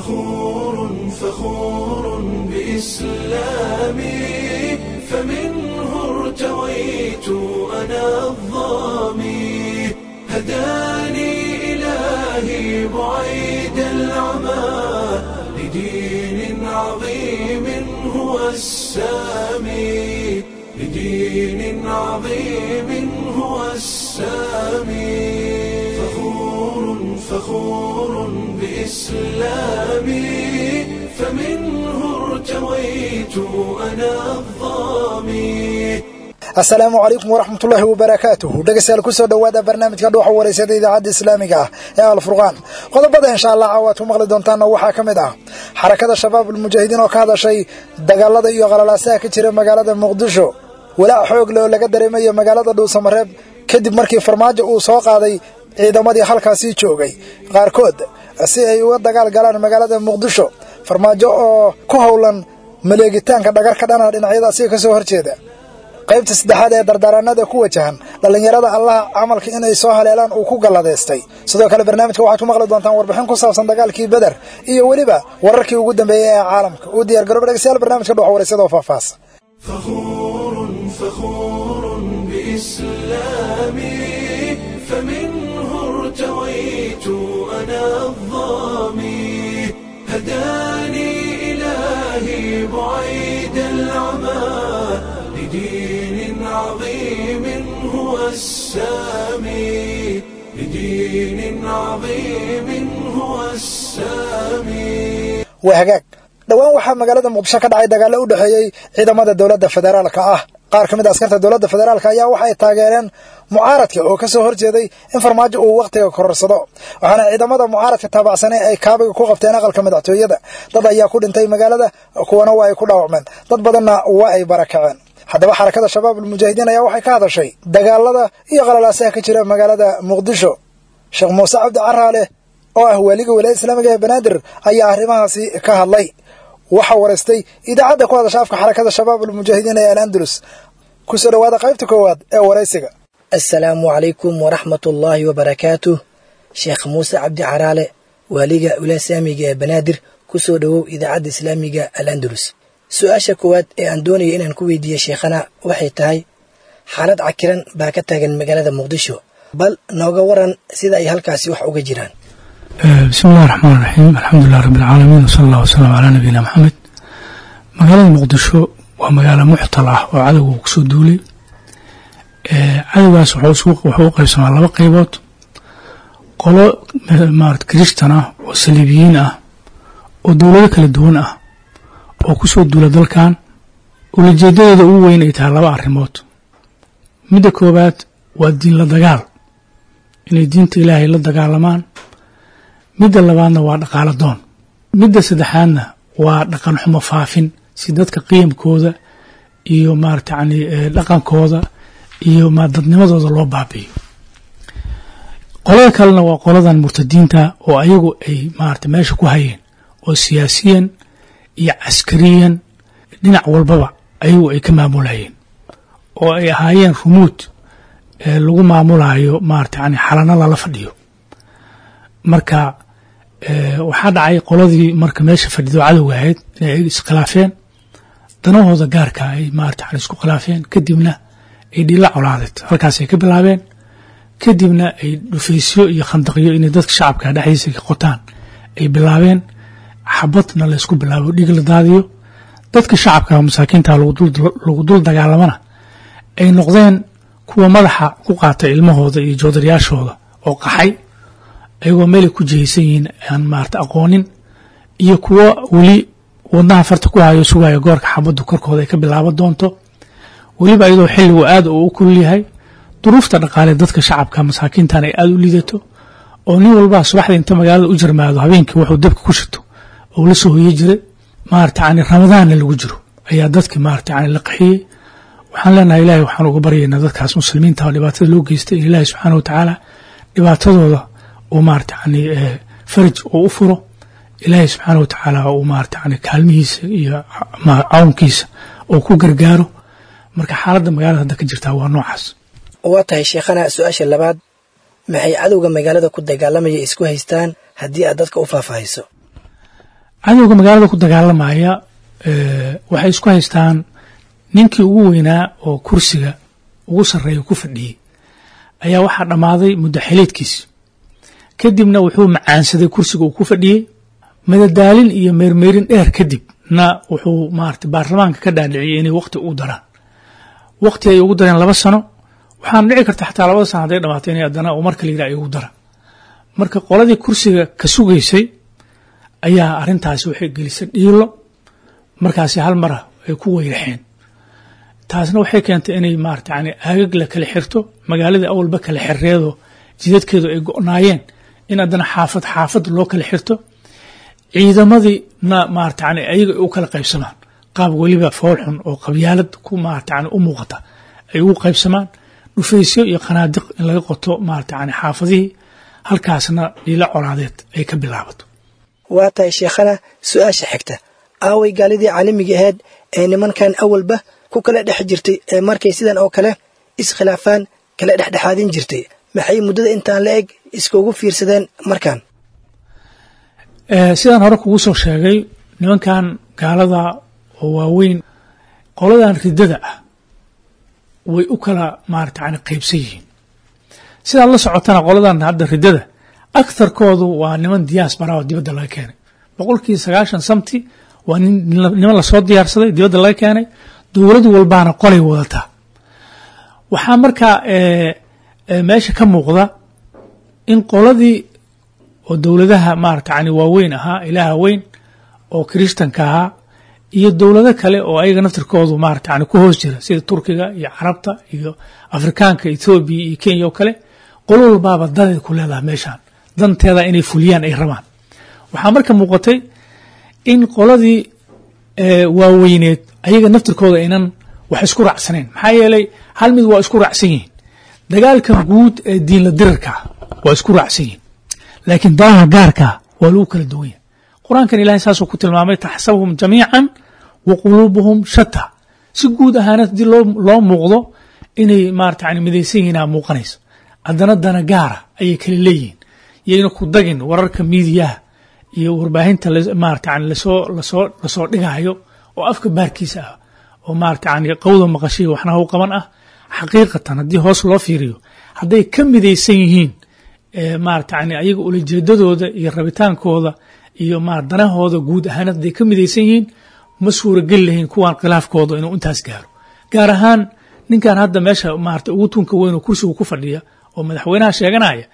فخور فخور بإسلامي فمنه ارتويت أنا الظامي هداني إلهي بعيد العمى لدين عظيم هو السامي لدين عظيم هو السامي فخور فخور بإسلامي فمنه ارتويت أنا الظامي asalaamu calaykum waraxmatullaahi wabarakaatuhu dhegeystayaal kusoo dhowaada barnaamijka dhuuxa wareysada idaacadda islaamiga ah ee alfurqaan qodobada insha allah caawaad ku maqli doontaana waxaa ka mid ah xarakada shabaab ulmujaahidiin oo ka hadashay dagaalada iyo qalalaasaha ka jira magaalada muqdisho walaac xoog leh oo laga dareemayo magaalada dhuusamareeb kadib markii farmaajo uu soo qaaday ciidamadii halkaasii joogay qaarkood si ay uga dagaal galaan magaalada muqdisho farmaajo oo ku howlan maleegitaanka dhagar ka dhana dhinacyadaasi ka soo horjeeda qaybta saddexaad ee dardaaraanada ku wajahan dhallinyarada allaha camalka inay soo haleelaan uu ku galladaystay sidoo kale barnaamijka waxaad ku maqli doontaan warbixin ku saabsan dagaalkii beder iyo weliba wararkii ugu dambeeyey ee caalamka uu diyar garooba dhegeystayaal barnaamijka dhuxa wareysada oo faahfaahsan فخور فخور بإسلامي فمنه ارتويت أنا الظامي هداني إلهي بعيد العمى لدين عظيم هو السامي لدين عظيم هو السامي waa hagaag dhowaan waxaa magaalada muqdisho ka dhacay dagaallo u dhexeeyey ciidamada dowladda federaalka ah qaar ka mid a askarta dowladda federaalka ayaa waxay taageereen mucaaradka oo ka soo horjeeday in farmaajo uu wakhtiga kororsado waxaana ciidamada mucaaradka taabacsanay ay kaabiga ku qabteen aqalka madaxtooyada dad ayaa ku dhintay magaalada kuwana waa ay ku dhaawacmeen dad badanna waa ay barakaceen haddaba xarakada shabaab ulmujaahidiin ayaa waxay ka hadashay dagaalada iyo qalalaasaha ka jira magaalada muqdisho sheekh muuse cabdi caraale oo ah waaliga wilaayada islaamiga ee banaadir ayaa arrimahaasi ka hadlay waxaa waraystay idaacadda ku hadasha afka xarakada shabaab ulmujaahidiin ee alandalus kusoo dhowaada qaybta koowaad ee waraysiga asalaamu calaykum waraxmat ullaahi wabarakaatuh sheekh muuse cabdi caraale waaliga wilaaya islaamiga ee banaadir kusoo dhowow idaacadda islaamiga al andalus su-aasha koowaad ee aan doonaya inaan ku weydiiye sheekhana waxay tahay xaalad cakiran baa ka taagan magaalada muqdisho bal nooga waran sida ay halkaasi wax uga jiraan bismi illahi raxmaan raxiim alxamdulilah rabbi alcaalamiin wsala allah wasalam calaa nabiyina maxamed magaalada muqdisho waa magaalo muxtal ah oo cadowga uu kusoo duulay cadowgaas wuxuu u qaybsamaa laba qaybood qolo marat kirishtan ah oo saliibiyiin ah oo dowlado kala duwan ah oo kusoo duula dalkan ulajeedadeeda ugu weyn ay tahay laba arrimood midda koowaad waa diin la dagaal inay diinta ilaahay la dagaalamaan midda labaadna waa dhaqaalo doon midda saddexaadna waa dhaqan xumo faafin si dadka qiyamkooda iyo maarata yani dhaqankooda iyo dadnimadooda loo baabi'iyo qolada kalena waa qoladan murtadiinta oo ayagu ay maarata meesha ku hayeen oo siyaasiyan iyo caskariyan dhinac walbaba ayagu ay ka maamulayeen oo ay ahaayeen rumuud lagu maamulayo maarata yani xalano lala fadhiyo marka waxaa dhacay qoladii marka meesha fadhido cadowga ahayd inay ayaga iskhilaafeen danahooda gaarka ay maarata yani isku khilaafeen kadibna ay dhila colaadeed halkaas ay ka bilaabeen kadibna ay dhufaysyo iyo khandaqyo inay dadka shacabka dhexdiisa ka qotaan ay bilaabeen xabadna laysku bilaabo dhig la daadiyo dadka shacabka masaakiinta lagu dul dagaalamana ay noqdeen kuwa madaxa ku qaata ilmahooda iyo joodarayaashooda oo qaxay ayagoo meelay ku jihaysan yihiin aan maarata aqoonin iyo kuwo weli wadnaha farta ku hayo sugayo goorka xabaddu korkooda ay ka bilaaban doonto weliba iyadoo xilligu aad uu u kulul yahay duruufta dhaqaale dadka shacabka masaakiintan ay aada u liidato oo nin walbaa subaxda inta magaalada u jarmaado habeenkii wuxuu dabka ku shito oo la soo hoye jiray maarata yani ramadaanna lagu jiro ayaa dadki maarata yani la qaxiyey waxaan leenahay ilahay waxaan uga baryaynaa dadkaas muslimiinta oo dhibaatada loo geystay in ilaahi subxaana watacaala dhibaatadooda uu maarata yani faraj uu u furo ilaahay subxaana watacaala uu maarata yani kaalmihiisa iyo cawnkiisa uu ku gargaaro marka xaaladda magaalada hadda ka jirtaa waa noocaas waa tahay sheekhana su-aasha labaad maxay cadowga magaalada ku dagaalamaya isku haystaan haddii aad dadka u faahfaahiso cadowga magaalada ku dagaalamaya waxay isku haystaan ninkii ugu weynaa oo kursiga ugu sarreeya ku fadhiyey ayaa waxaa dhammaaday muddo xileedkiisi kadibna wuxuu macaansaday kursiga uu ku fadhiyey madadaalin iyo meermeerin dheer kadib na wuxuu maarata baarlamaanka ka dhaadhiciyey inay wakti ugu daraan wakti ay ugu dareen laba sano waxaana dhici karta xataa labada sano hadday dhamaato inay haddana uu marka la yidhaha ay ugu dara marka qoladii kursiga ka sugaysay ayaa arrintaasi waxay gelisay dhiilo markaasi hal mara ay ku weyraxeen taasna waxay keentay inay maarata yani aagag la kala xirto magaaladii awalba kala xirreedo jidadkeedu ay go'naayeen in haddana xaafad xaafad loo kala xirto ciidamadiina maarata yani ayaga ay u kala qaybsamaan qaab weliba foolxun oo qabyaalad ku maarata yani u muuqata ay ugu qaybsamaan dhufaysyo iyo qanaadiq in laga qoto maarata yani xaafadihii halkaasna dhiilo colaadeed ay ka bilaabato waa tahay sheekhana su-aasha xigta aaway gaalidii caalamiga ahayd ee nimankan awalba ku kala dhex jirtay ee markay sidan oo kale iskhilaafaan kala dhexdhexaadin jirtay maxay muddada intaan la eg iskugu fiirsadeen markan sidaan hore kugu soo sheegay nimankan gaalada oo waaweyn qoladan riddada ah way u kala maarata yani qaybsan yihiin sidaad la socotana qoladan hadda riddada aktharkoodu waa niman diyaasbara oo dibadda laga keenay boqolkii sagaashan samti waa niman lasoo diyaarsaday dibadda laga keenay dowlad walbaana qolay wadataa waxaa markaa meesha ka muuqda in qoladii oo dowladaha maarata yani waaweyn ahaa ilaaha weyn oo kiristanka ahaa iyo dowlado kale oo ayaga naftirkoodu maarata yani ku hoos jira sida turkiga iyo carabta iyo afrikaanka ethoobiya iyo kenya oo kale qolo walbaaba dadeed ku leedaha meeshaan danteeda inay fuliyaan ay rabaan waxaa marka muuqatay in qoladii waaweyneed ayaga naftirkooda aynan wax isku raacsanayn maxaa yeelay hal mid waa isku raacsan yihiin dagaalkan guud ee diinla dirarkaa waa isku raacsan yihiin laakiin danaha gaarkaa waa lagu kala duwan yahay qur-aankan ilahay saasuu ku tilmaamay taxsabuhum jamiican wa quluubuhum shata si guud ahaana haddii loo muuqdo inay maarata yani midaysan yihiinaa muuqanaysa haddana dana gaara ayay kala leeyihiin yayna ku dagin wararka miidiyaha iyo warbaahinta maarata yani lasoo lasoo lasoo dhigayo oo afka baarkiisa ah oo maarata yani qawda maqashiya waxna haw qaban ah xaqiiqatan haddii hoos loo fiiriyo hadday ka midaysan yihiin maarata yani ayaga ulajeedadooda iyo rabitaankooda iyo ma danahooda guud ahaan hadday ka midaysan yihiin ma suurageli lahayn kuwan khilaafkooda inuu intaas gaaro gaar ahaan ninkan hadda meesha maarata ugu tunka weyn oo kursiga ku fadhiya oo madaxweynaha sheeganaya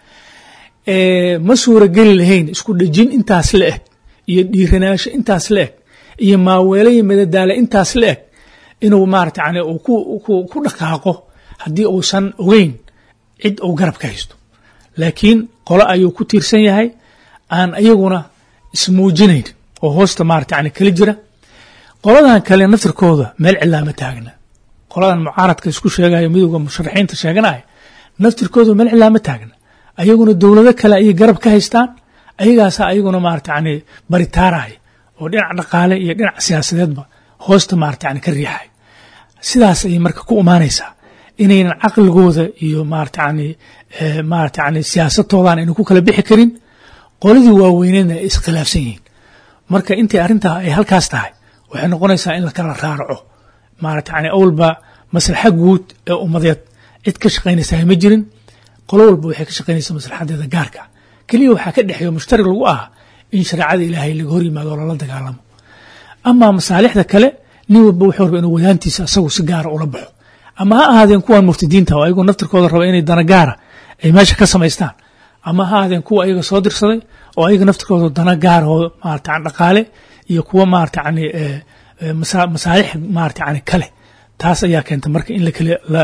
ma suurageli lahayn isku dhejin intaas la eg iyo dhiiranaasho intaas la eg iyo maaweele iyo madadaale intaas la eg inuu maarata yani uu ku dhaqaaqo haddii uusan ogeyn cid uu garab ka haysto laakiin qolo ayuu ku tiirsan yahay aan iyaguna ismuujinayn oo hoosta maarata yani kala jira qoladan kale naftirkooda meel cilaama taagna qoladan mucaaradka isku sheegayo midowda musharaxiinta sheeganaya naftirkooda meel cilaama taagna ayaguna dowlado kale ayay garab ka haystaan ayagaasa ayaguna maarata yani baritaaraya oo dhinac dhaqaale iyo dhinac siyaasadeedba hoosta maarata yani ka riixay sidaas ayay marka ku imaanaysaa inaynan caqligooda iyo maarata yani maarata yani siyaasadtoodan aynan ku kala bixi karin qoladii waaweyneedna ay iskhilaafsan yihiin marka intay arrintaa ay halkaas tahay waxay noqonaysaa in la kala raaraco maarata yani awalba maslaxa guud ee ummadeed cid ka shaqaynaysaa ma jirin qolo walba waxay ka shaqaynaysaa maslaxadeeda gaarka keliya waxaa ka dhexeeyo mushtarig lagu ah in shareecada ilaahay laga hor yimaado oo lala dagaalamo amaa masaalixda kale nin walba wuxuu raba inuu wadaantiisa asagu si gaara ula baxo ama ha ahaadeen kuwan muftidiinta oo ayagoo naftirkooda raba inay dana gaara ay meesha ka samaystaan ama ha ahaadeen kuwa ayaga soo dirsaday oo ayaga naftirkooda dana gaaroo maarata dhaqaale iyo kuwa maarata yani masaalix maarata yani kale taas ayaa keenta marka in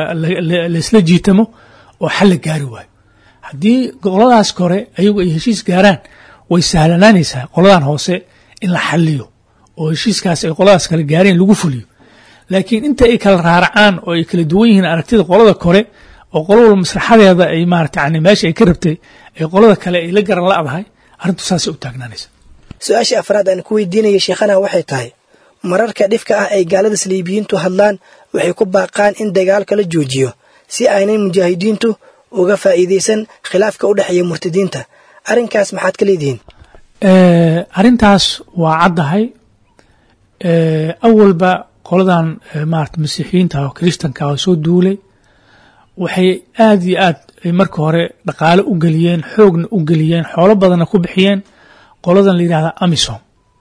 laisla jiitamo oo xal la gaari waayo haddii qoladaas kore ayagu ay heshiis gaaraan way sahlanaanaysaa qoladan hoose in la xaliyo oo heshiiskaas ay qoladaas kale gaareen lagu fuliyo laakiin inta ay kala raaracaan oo ay kala duwan yihiin aragtida qolada kore oo qolo walba maslaxadeeda ay maarata yani meesha ay ka rabtay ay qolada kale ay la garan la'dahay arrintu saasay u taagnaanaysa su-aasha afraad aan ku weydiinaya sheekhana waxay tahay mararka dhifka ah ay gaalada saliibiyiintu hadlaan waxay ku baaqaan in dagaalka la joojiyo si aynay mujaahidiintu uga faa'iidaysan khilaafka u dhexeeya murtadiinta arrinkaas maxaad ka leedihiin arrintaas waa caddahay awalba qoladan maarata masiixiyiinta oo kiristanka oo soo duulay waxay aad iyo aad marka hore dhaqaale u geliyeen xoogna u geliyeen xoolo badanna ku bixiyeen qoladan la yidhahda amisom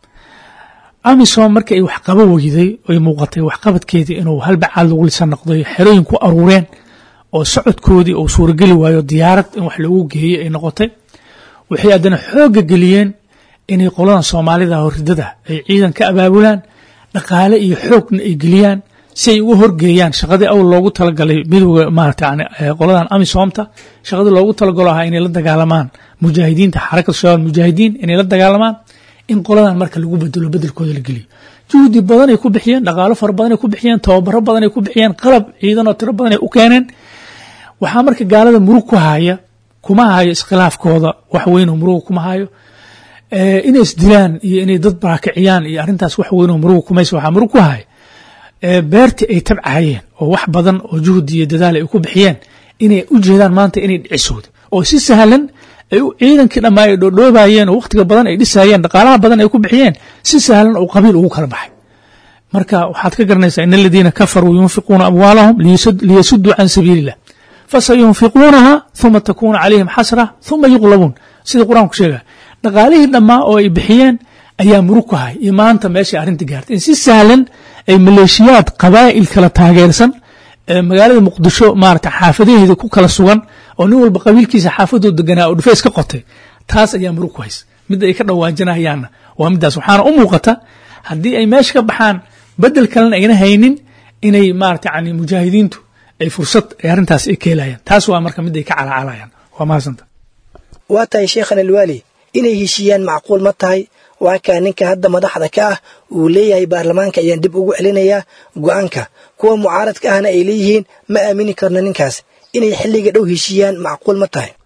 amisom marka ay waxqabo weyday ay muuqatay waxqabadkeedii inuu halbacaad lagu lisan noqday xerooyin ku aruureen oo socodkoodii uu suurageli waayo diyaarad in wax loogu geeyey ay noqotay waxay haddana xoogga geliyeen inay qoladan soomaalida horidada ay ciidan ka abaabulaan dhaqaale iyo xoogna ay geliyaan si ay uga horgeeyaan shaqadii awl loogu talagalay midowga maarata qoladan amisomta shaqadii loogu talagalo ahaa inay la dagaalamaan mujaahidiinta xarakatu shabaab mujaahidiin inay la dagaalamaan in qoladan marka lagu bedelo bedelkooda la geliyo juhdi badanay ku bixiyeen dhaqaalo fara badanay ku bixiyeen tababaro badanay ku bixiyeen qalab ciidan oo tiro badanay u keeneen waxaa marka gaalada murug ku haya kuma hayo iskhilaafkooda wax weynoo muruga kuma hayo inay isdilaan iyo inay dad barakiciyaan iyo arrintaas wax weynoo muruga kumaysa waxaa murug ku haya beertii ay tabcahayeen oo wax badan oo juhdi iyo dadaal ay ku bixiyeen inay u jeedaan maanta inay dhicisooda oo si sahlan ay ciidankii dhammaa ay dhoodhoobayeen oo wakhtiga badan ay dhisayeen dhaqaalaha badan ay ku bixiyeen si sahlan oo qabiil ugu kala baxay marka waxaad ka garanaysaa in aladiina kafaruu yunfiquuna amwaalahum liyasuduu can sabiili illah fasayunfiquunaha uma takuuna calayhim xasra uma yuqlabuun sida qur-aanku sheega dhaqaalihii dhammaa oo ay bixiyeen ayaa murug ku hay iyo maanta meeshay arrinta gaartay in si sahlan ay maleeshiyaad qabaa'il kala taageersan magaalada muqdisho maarata xaafadaheeda ku kala sugan oo nin walba qabiilkiisa xaafadoo deganaa oo dhufeys ka qotay taas ayaa murug ku hays midda ay ka dhawaajinayaanna waa middaas waxaana u muuqata haddii ay meesha ka baxaan bedel kalena ayna haynin inay maarata yani mujaahidiintu ay fursad ay arrintaas ay ka helayaan taas waa marka mid ay ka calaacalayaan waa mahadsantaa waa tahay sheekhan alwaali inay heshiiyaan macquul ma tahay waa kaa ninka hadda madaxda ka ah uu leeyahay baarlamaanka ayaan dib ugu celinayaa go'aanka kuwa mucaaradka ahna ay leeyihiin ma aamini karno ninkaas inay xilliga dhow heshiiyaan macquul ma tahay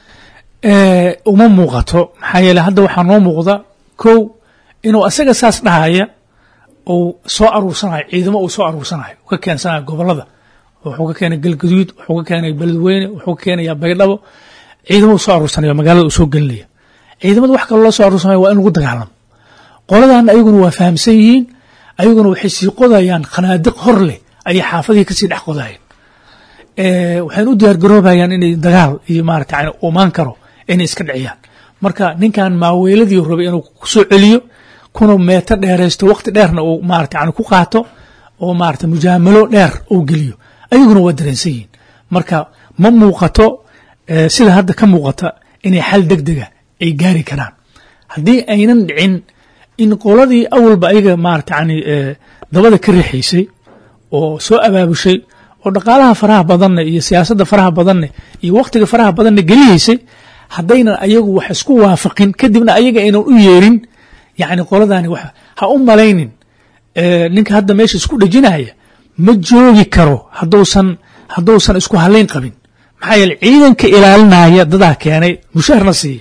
uma muuqato maxaa yeele hadda waxaa noo muuqda kow inuu asaga saas dhahaya uu soo aruursanayo ciidamo uu soo aruursanayo ka keensanayo gobolada wuxuu ka keenay galgaduud wuxuu ka keenay beledweyne wuxuu ka keenaya baydhabo ciidamo uu soo aruursanayo magaalada uu soo gelinaya ciidamada wax kaloo loo soo aruursanayo waa in lagu dagaalamo qoladan ayaguna waa fahamsan yihiin ayaguna waxay sii qodayaan khanaadiq hor leh ayay xaafadihii kasii dhex qodayeen waxayna u diyaargaroobayaan inay dagaal iyo maarata yani umaan karo inay iska dhiciyaan marka ninkan maaweeladii rabay inuu kusoo celiyo kuna meeto dheeraysto waqti dheerna uu maarata yani ku qaato oo maarata mujaamalo dheer uu geliyo ayaguna waa dareensan yihiin marka ma muuqato sida hadda ka muuqata inay xal deg dega ay gaari karaan haddii aynan dhicin in qoladii awalba ayaga maarata yani dabada ka riixaysay oo soo abaabushay oo dhaqaalaha faraha badanne iyo siyaasadda faraha badanne iyo wakhtiga faraha badanne geliyaysay haddaynan ayagu wax isku waafaqin kadibna ayaga aynan u yeerin yacni qoladani wax ha u malaynin ninka hadda meesha isku dhejinaya ma joogi karo hadduusan hadduusan isku halayn qabin maxaa yeele ciidanka ilaalinaya dadaa keenay mushaharna siiya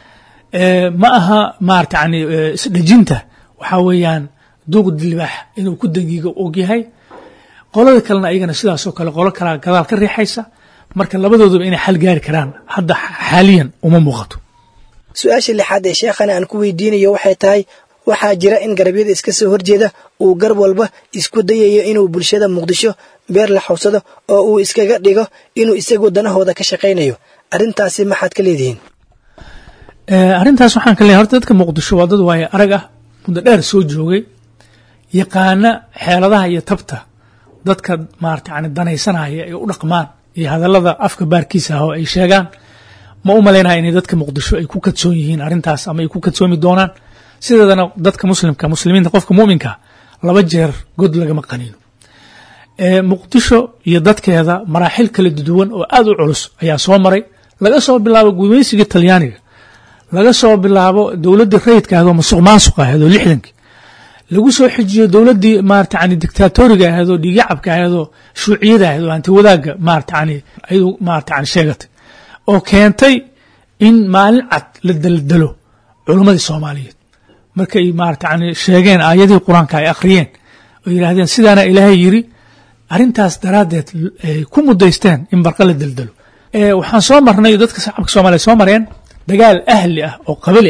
ma aha maarata yani isdhejinta waxaa weeyaan duuq dilibaax inuu ku dangiiga ogyahay qolada kalena ayagana sidaasoo kale qolo kalea gadaal ka riixaysa marka labadooduba inay xal gaari karaan hadda xaaliyan uma muuqato su-aasha lixaad ee sheekhana aan ku weydiinayo waxay tahay waxaa jira in garabyada iska soo horjeeda uu gar walba isku dayayo inuu bulshada muqdisho beer la xawsado oo uu iskaga dhigo inuu isagu danahooda ka shaqaynayo arrintaasi maxaad ka leedihiin arrintaas waxaan ka leeyahay horta dadka muqdisho waa dad waaye arag ah muddo dheer soo joogay yaqaana xeeladaha iyo tabta dadka maarata yani danaysanaya ay u dhaqmaan iyo hadallada afka baarkiisa ah oo ay sheegaan ma u malaynaya inay dadka muqdisho ay ku kadsoon yihiin arrintaas ama ay ku kadsoomi doonaan sideedana dadka muslimka muslimiinta qofka muminka laba jeer god lagama qaniino muqdisho iyo dadkeeda maraaxil kala duwan oo aad u culus ayaa soo maray laga soo bilaabo gumaysigii talyaaniga laga soo bilaabo dowladdii rayidka ahayd oo masuq maasuq ahayd oo lixdankii lagu soo xijiyo dowladdii maarata yani dictatoriga ahayd oo dhiigacabka ahayd oo shuuciyada ahayd oo hanti wadaagga maarata yani ayadu maarata yani sheegatay oo keentay in maalin cad la daldalo culimmadii soomaaliyeed markay maarata yani sheegeen aayadihii qur-aanka ay akhriyeen oo yidhaahdeen sidaana ilaahay yiri arrintaas daraaddeed ku mudaysteen in barqa la daldalo waxaan soo marnay dadka shacabka soomaliya soo mareen dagaal ahli ah oo qabali ah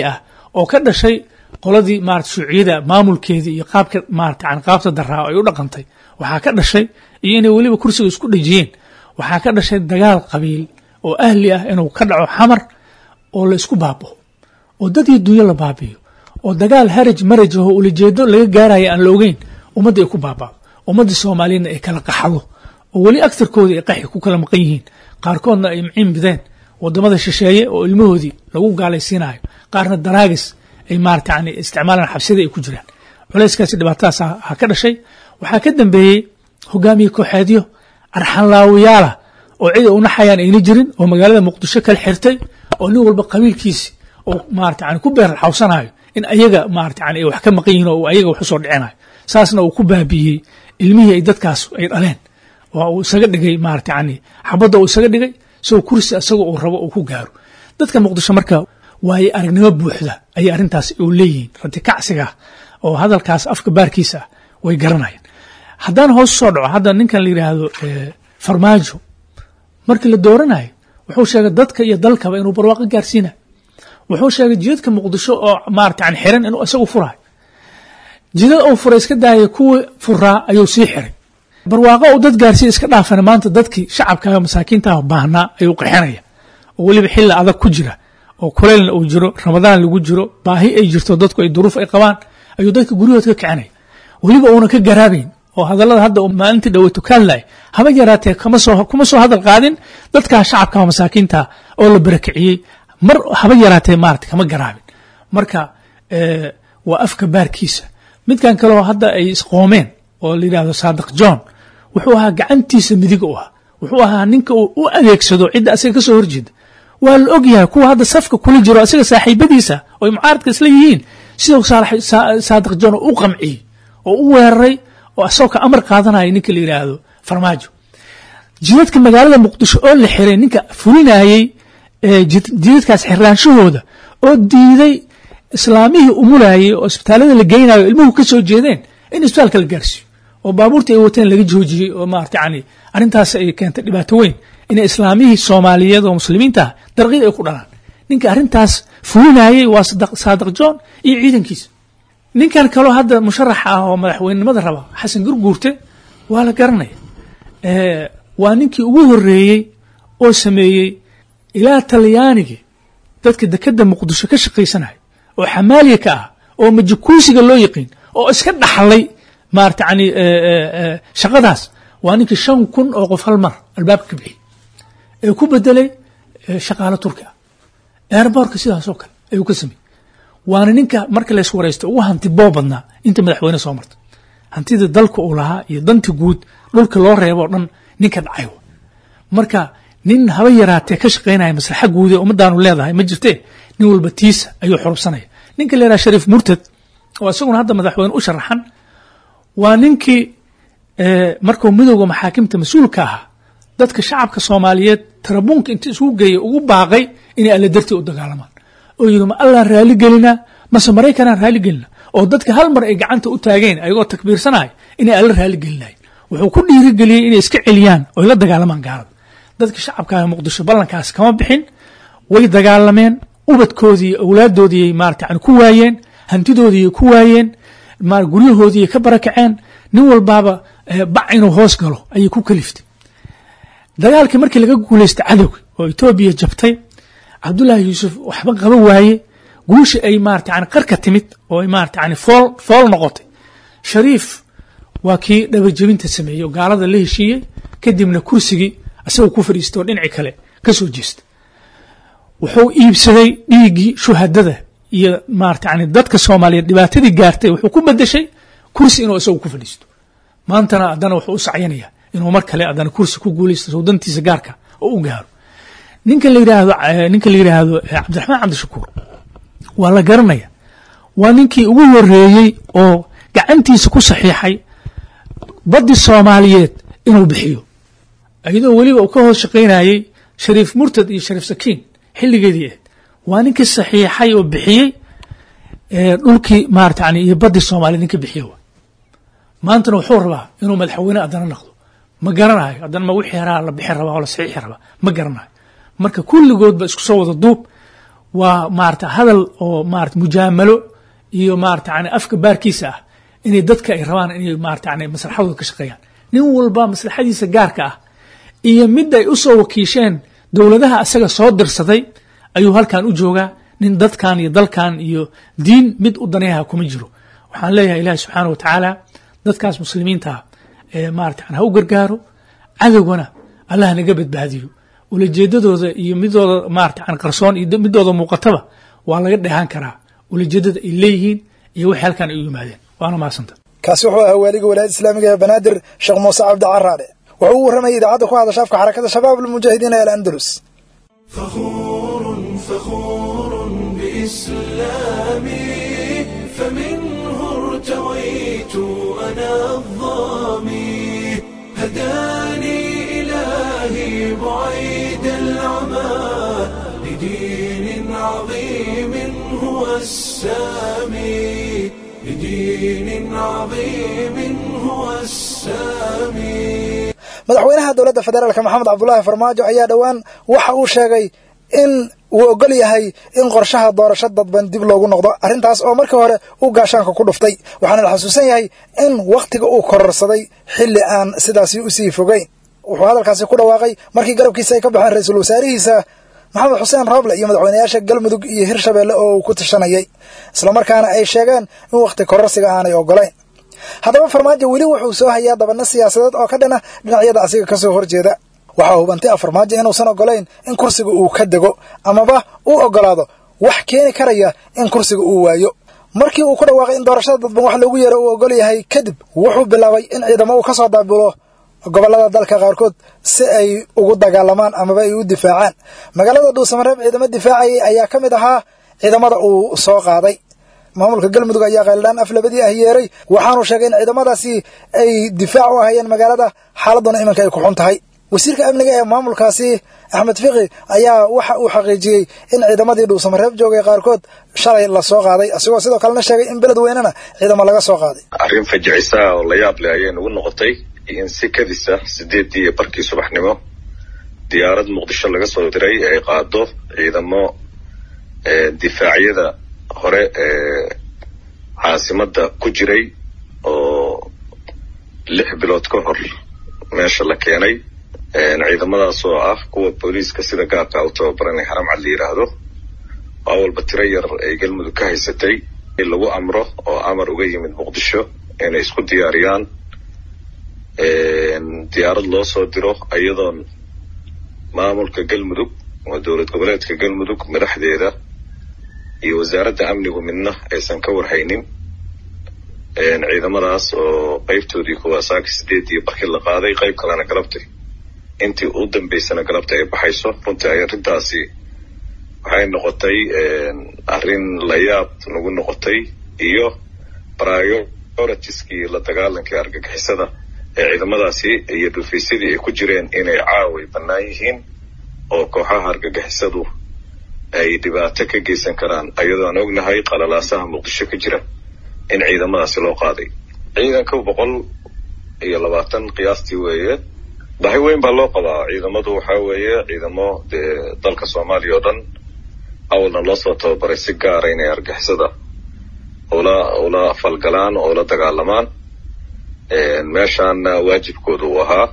oo ka dhashay qoladii maarata shuuciyada maamulkeedii iyo qaabka maarata yani qaabta daraa ay u dhaqantay waxaa ka dhashay iyo inay weliba kursiga isku dhejiyeen waxaa ka dhashay dagaal qabiil oo ahli ah inuu ka dhaco xamar oo la isku baabao oo dad iyo dunyo la baabiyo oo dagaal haraj maraj aho ulajeedo laga gaaraya aan la ogeyn ummadda ay ku baabao ummaddii soomaaliyadna ay kala qaxdo oo weli agtarkoodii ay qaxi ku kala maqan yihiin qaarkoodna ay mciin bideen wadamada shisheeye oo ilmahoodii lagu gaalaysiinayo qaarna daraagis ay maarata yani isticmaalaan xabsida ay ku jiraan culayskaasi dhibaatadaas ha ka dhashay waxaa ka dambeeyey hogaamiye kooxeedyo arxanlaawiyaala oo cid ay unaxayaan ayna jirin oo magaalada muqdisho kala xirtay oo nin walba qabiilkiisi oo maarata yani ku beer xawsanayo in ayaga maarata yani ay wax ka maqan yihin oo ayaga wax usoo dhicinayo saasna uu ku baabiiyey ilmihii ay dadkaas ay dhaleen oo uu isaga dhigay maarata yani xabadda uu isaga dhigay isagoo kursi isaga uu rabo uu ku gaaro dadka muqdisho marka waaye aragnimo buuxda ayay arrintaas u leeyihiin ratikacsiga oo hadalkaas afka baarkiisa ah way garanayaan haddaan hoos soo dhaco hadda ninkan la yidhaahdo farmaajo markii la dooranayo wuxuu sheegay dadka iyo dalkaba inuu barwaaqo gaarsiinayo wuxuu sheegay jidadka muqdisho oo maarata yani xiran inuu isagu furayo jidad uu furay iska daaya kuwii furaa ayuu sii xiray barwaaqo uu dad gaarsiiya iska dhaafana maanta dadkii shacabka masaakiintaah baahnaa ayuu qixinaya oo weliba xilli adag ku jira oo kuleylna uu jiro ramadaan lagu jiro baahi ay jirto dadku ay duruuf ay qabaan ayuu dadka guryahood ka kicinaya weliba uuna ka garaabayn oo hadallada hadda maalintii dhaweyto ka hadlaya haba yaraatee kama soo kuma soo hadal qaadin dadkaa shacabka masaakiinta oo la barakiciyey mar haba yaraatee maarata kama garaabin marka waa afka baarkiisa midkan kaleo hadda ay isqoomeen oo la yidhahdo saadiq john wuxuu ahaa gacantiisa midig u ahaa wuxuu ahaa ninka uu u adeegsado cidda asaga ka soo horjeeda waa la og yahay kuwa hadda safka kula jiro asaga saaxiibadiisa oo ay mucaaradka isla yihiin sidau saadiq john u qamciyey oo u weeraray oo asagoo ka amar qaadanaya ninka la yidhaahdo farmaajo jidadka magaalada muqdisho oo la xiray ninka fulinayey jidadkaas xirnaanshahooda oo diiday islaamihii umulayey oo isbitaalada la geynayo ilmuhu ka soo jeedeen in isbitaalka la gaarsiiyo oo baabuurtii ay wateen laga joojiyey oo maarata yani arrintaas ay keentay dhibaato weyn inay islaamihii soomaaliyeed oo muslimiinta ah darqid ay ku dhalaan ninka arrintaas fulinayey waa saadiq john iyo ciidankiisa ninkan kaloo hadda musharaxa ah oo madaxweynenimada raba xasan gurguurte waa la garanaya waa ninkii ugu horeeyey oo sameeyey ilaa talyaanigi dadka dekeda muqdisho ka shaqaysanaya oo xamaaliya ka ah oo majakuusiga loo yaqiin oo iska dhaxlay maarata yani shaqadaas waa ninkii shan kun oo qof hal mar albaabka ka bixiyey ee ku bedelay shaqaalo turki ah airbortka sidaasoo kale ayuu ka sameeyey waana ninka marka lays waraysto ugu hanti boo badnaa inta madaxweyne soo marta hantida dalka uu lahaa iyo danta guud dhulka loo reebo o dhan ninka dhacay marka nin haba yaraatee ka shaqaynaya maslaxa guud ee ummadaanu leedahay ma jirtee nin walba tiisa ayuu xurubsanaya ninka la yidhaha shariif murtad oo isaguna hadda madaxweyne u sharaxan waa ninkii markuu midowga maxaakimta mas-uulka ahaa dadka shacabka soomaaliyeed tarabuunka inta isugu geeyay ugu baaqay inay alla dartii u dagaalamaan oo yidhi ma allaan raali gelinaa mase maraykanaan raali gelina oo dadka hal mar ay gacanta u taageen ayagoo takbiirsanaya inay alla raali gelinayen wuxuu ku dhiirigeliyey inay iska celiyaan oy la dagaalamaan gaalada dadka shacabka muqdisho ballankaas kama bixin way dagaalameen ubadkoodii awlaaddoodii maarata yani ku waayeen hantidoodii ku waayeen guryahoodii ka barakaceen nin walbaaba bac inuu hoos galo ayay ku kaliftay dagaalkii markii laga guulaystay cadowga oo etoobiya jabtay cabdullaahi yuusuf waxba qaba waaye guusha ay maarata yani qarka timid oo ay maarata yani fool fool noqotay shariif waa kii dhabajebinta sameeyey oo gaalada la heshiiyey kadibna kursigii asagoo ku fadhiistay oo dhinaci kale ka soo jeestay wuxuu iibsaday dhiiggii shuhadada iyo maarata yani dadka soomaaliyeed dhibaatadii gaartay wuxuu ku bedeshay kursi inuu isagu ku fadhiisto maantana haddana wuxuu u sacyanaya inuu mar kale haddana kursi ku guulaysto sawdantiisa gaarka oo u gaaro ninka la yidhaahdo ninka la yidhaahdo cabdiraxmaan cabdishakuur waa la garanaya waa ninkii ugu horeeyey oo gacantiisa ku saxiixay baddi soomaaliyeed inuu bixiyo iyadoo weliba uu ka hoos shaqaynayey shariif murtad iyo shariif sakiin xilligeedii ahayd waa ninkii saxiixay oo bixiyey dhulkii maarata yani iyo baddii soomaaliyeed ninka bixiye wa maantana wuxuu rabaa inuu madaxweyne haddana noqdo ma garanayo haddana ma wixii haraa la bixi rabaa oo la saxiixi rabaa ma garanayo marka kulligoodba isku soo wada duub waa maarata hadal oo maarata mujaamalo iyo maarata yani afka baarkiisa ah inay dadka ay rabaan inay maarata yani maslaxadooda ka shaqeeyaan nin walba maslaxadiisa gaarka ah iyo mid ay usoo wakiisheen dowladaha asaga soo dirsaday ayuu halkan u joogaa nin dadkan iyo dalkan iyo diin mid u daneeyaha kuma jiro waxaan leeyahay ilahi subxaana wa tacaala dadkaas muslimiinta ee maarata ha u gargaaro cadowgana allah naga badbaadiyo ulajeedadooda iyo midooda maarata qarsoon iyo midooda muuqataba waa laga dheehan karaa ulajeedada ay leeyihiin iyo wixii halkan ay u yimaadeen waana mahadsanta kaasi wuxuu ahaa waaliga walaayadda islaamiga ee banaadir sheekh muuse cabdi caraale wuxuu u warramayay idaacadda ku hadasha afka xarakada shabaab almujaahidiin ee alandalus فخور فخور بإسلامي فمنه ارتويت أنا الظامي هداني إلهي بعيد العمى لدين عظيم هو السامي لدين عظيم هو السامي madaxweynaha dowladda federaalka maxamed cabdulaahi farmaajo ayaa dhowaan waxa uu sheegay in uu ogol yahay in qorshaha doorasho dadban dib loogu noqdo arrintaas oo markii hore uu gaashaanka ku dhuftay waxaana la xasuusan yahay in wakhtiga uu kororsaday xilli aan sidaasi usii fogeyn wuxuu hadalkaasi ku dhawaaqay markii garabkiisa ay ka baxeen ra-iisul wasaarihiisa maxamed xuseen rooble iyo madaxweynayaasha galmudug iyo hirshabeelle oo uu ku tashanayay islamarkaana ay sheegeen in wakhti kororsiga aanay ogolayn haddaba farmaajo weli wuxuu soo hayaa dabana siyaasadeed oo ka dhana dhinacyada asiga ka soo horjeeda waxaa hubantay a farmaajo inuusan ogolayn in kursiga uu ka dego amaba uu ogolaado wax keeni karaya in kursiga uu waayo markii uu ku dhawaaqay in doorashada dadban wax loogu yeero uu ogol yahay kadib wuxuu bilaabay in ciidamo uu ka soo daabulo gobollada dalka qaarkood si ay ugu dagaalamaan amaba ay u difaacaan magaalada dhuusamareeb ciidamo difaacayay ayaa ka mid ahaa ciidamada uu soo qaaday maamulka galmudug ayaa qayldhaan af labadii ah yeeray waxaanu sheegay in ciidamadaasi ay difaac u ahayeen magaalada xaaladuna iminka ay ku xun tahay wasiirka amniga ee maamulkaasi axmed fiqi ayaa waxa uu xaqiijiyey in ciidamadii dhuusamareeb joogay qaarkood shalay la soo qaaday isagoo sidoo kalena sheegay in beled weynena ciidamo laga soo qaaday arrin fajicisa oo la yaab leh ayay nagu noqotay in si kadisa sideedii iyo barkii subaxnimo diyaarad muqdisho laga soo diray ay qaado ciidamo difaacyada hore ee caasimadda ku jiray oo lix bilood ka hor meesha la keenay ciidamadaas oo ah kuwa booliiska sida gaarka u tababaranay haram cad la yidhaahdo waa walba tiro yar ay galmudug ka haysatay in lagu amro oo amar uga yimid muqdisho inay isku diyaariyaan diyaarad loo soo diro iyadoon maamulka galmudug oo dowlad goboleedka galmudug madaxdeeda iyo wasaaradda amnigu midna aysan ka warhaynin ciidamadaas oo qaybtoodii kuwaasaaka sideedii barkii la qaaday qayb kalena galabtay intii u dambaysana galabta ay baxayso runtii ay arrintaasi waxay noqotay arrin la yaab nagu noqotay iyo prioritieskii la dagaalankii argagixisada ee ciidamadaasi iyo dhufaysadii ay ku jireen inay caaway bannaan yihiin oo kooxaha argagixisadu ay dhibaato ka geysan karaan ayadoo aan ognahay qalalaasaha muqdisho ka jira in ciidamadaasi loo qaaday ciidanka boqol iyo labaatan qiyaastii weeye bahi weyn baa loo qabaa ciidamadu waxaa weeye ciidamo dee dalka soomaaliya oo dhan awalna loo soo tababaray si gaara inay argixisada ula ula falgalaan oo ula dagaalamaan meeshaana waajibkooda uu ahaa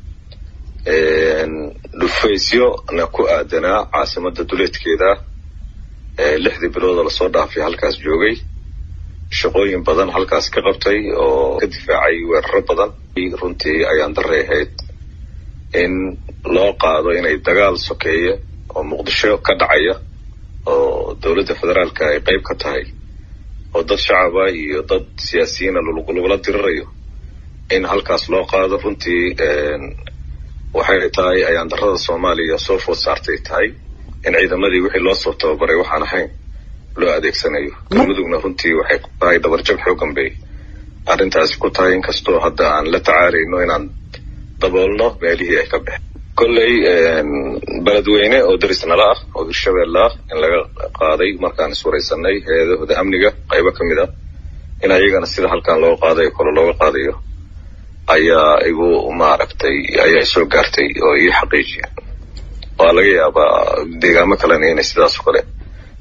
dhufaysyona ku aadanaa caasimadda duleedkeeda lixdii biloodoo lasoo dhaafay halkaas joogay shaqooyin badan halkaas ka qabtay oo ka difaacay weeraro badan runtii ayaan daray ahayd in loo qaado inay dagaal sokeeya oo muqdisho ka dhacaya oo dowladda federaalka ay qayb ka tahay oo dad shacaba iyo dad siyaasiyiina lagula dirirayo in halkaas loo qaado runtii waxay tahay ayaan darada soomaaliya soo food saartay tahay in ciidamadii wixii loo soo tababaray waxaan ahayn loo adeegsanayo galmudugna runtii waxay ku tahay dabarjab xoogan bay arrintaasi ku tahay inkastoo hadda aan la tacaalayno inaan daboolno meelihii ay ka baxeen kolley beledweyne oo daris nala ah oo hirshabeelle ah in laga qaaday markaan iswaraysanay hay-adahooda amniga qaybo ka mid ah in ayagana sida halkan loo qaaday kole looga qaadayo ayaa igu maaragtay ayaa soo gaartay oo ii xaqiijiyeen waa laga yaabaa deegaamo kalena inay sidaas o kale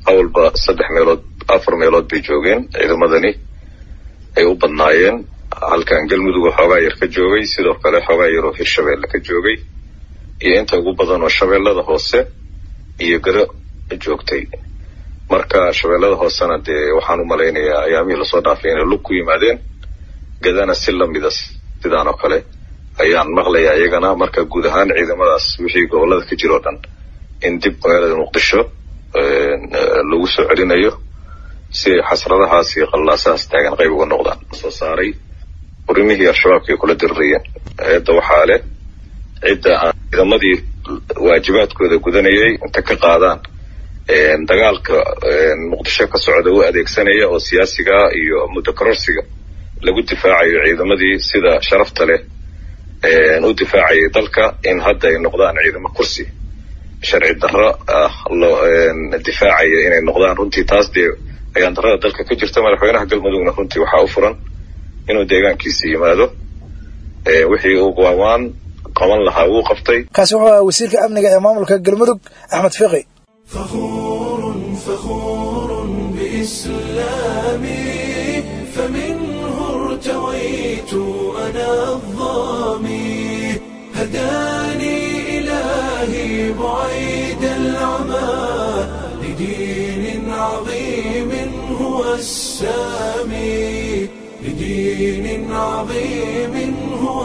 awalba saddex meelood afar meelood bay joogeen ciidamadani ay u badnaayeen halkan galmudug xoogaa yar ka joogay sidoo kale xoogaa yar oo hirshabeelle ka joogay iyo inta ugu badan oo shabeellada hoose iyo garo joogtay marka shabeellada hoosena dee waxaan u malaynayaa ayaamihii lasoo dhaafay inay lug ku yimaadeen gadana si lamida sidaan oo kale ayaan maqlayaa iyagana marka guud ahaan ciidamadaas wixii gobollada ka jira o dhan in dib magaalada muqdisho lagu soo celinayo si xasradahaas iyo qallaasahaas taagan qayb uga noqdaan soo saaray urimihii al-shabaabka ay kula dirirayeen eedda waxaa leh cidda aan ciidamadii waajibaadkooda gudanayay inta ka qaadaan dagaalka muqdisho ka socda u adeegsanaya oo siyaasiga iyo muddo kororsiga lagu difaacayo ciidamadii sida sharafta leh u difaacayay dalka in hadda ay noqdaan ciidamo kursi sharci darro ah loo difaacaya inay noqdaan runtii taas dee ayaan darrada dalka ka jirta madaxweynaha galmudugna runtii waxaa u furan inuu deegaankiisa yimaado wixii uu waawaan qaban lahaa wuu qabtay kaasi wuxuu ahaa wasiirka amniga ee maamulka galmudug axmed fiqi فخور فخور بإسلامي فمنه ارتويت أنا الظامي هداني إلهي بعيد العمى لدين عظيم هو السامي لدين عظيم هو